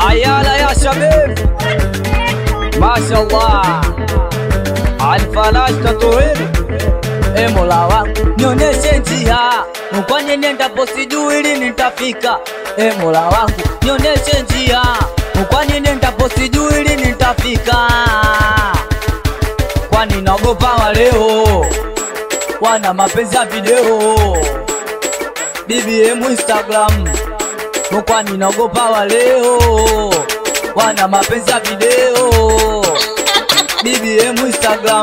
Ayala ya shabib, mashallah, alfalash tatuhiri E Mola wangu nioneshe njia, kwani nendapo sijui lini nitafika. E Mola wangu nioneshe njia, kwani nendapo sijui lini nitafika. Kwani naogopa waleo wana mapenzi ya video BBM Instagram, kwani naogopa waleo wana mapenzi ya video BBM Instagram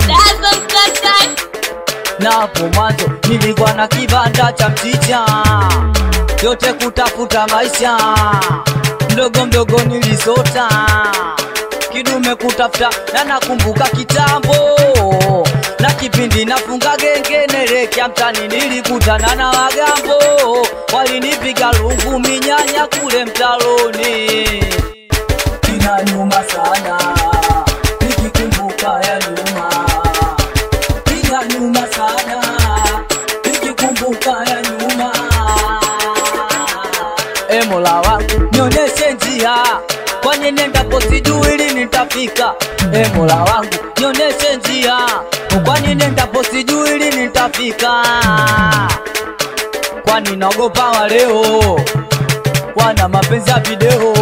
na hapo mwanzo nilikuwa na kibanda cha mchicha, yote kutafuta maisha, mdogo mdogo nilisota, kidume kutafuta, na nakumbuka kitambo na kipindi nafunga genge nelekea mtani, nilikutana na wagambo, walinipiga lungu minyanya kule mtaloni, inanyuma sana nikikumbuka ya nyuma ya nyuma sana nikikumbuka ya nyuma. E Mola wangu nioneshe njia, kwani nendapo sijui lini nitafika. E Mola wangu nioneshe njia, kwani nendapo sijui lini nitafika. Kwani naogopa waleo wana mapenzi ya video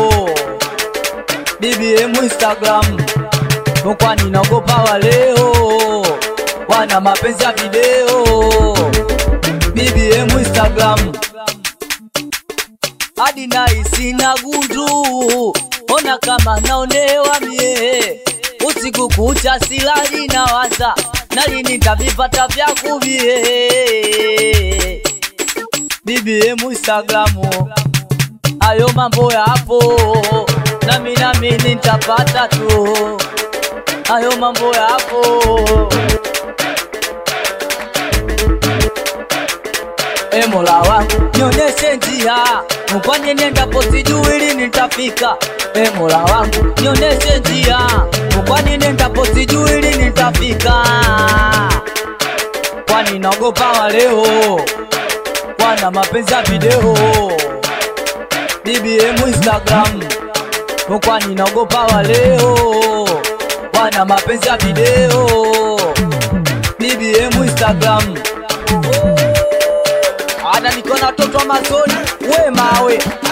BBM Instagram, kwani naogopa waleo wana mapenzi ya video BBM Instagram hadi naisi na gundu, ona kama naonewa mie, usiku kucha silali na waza nali nitavipata vya kuvie BBM Instagram, ayo mambo yapo, nami nami nitapata tu, ayo mambo yapo E Mola wangu nioneshe njia, kwani nendapo sijui lini nitafika. E Mola wangu nioneshe njia, kwani nendapo sijui lini nitafika. Kwani naogopa waleo wana mapenzi ya video BBM Instagram, kwani naogopa waleo wana mapenzi ya video BBM Instagram ana niko na watoto wa mazoni we mawe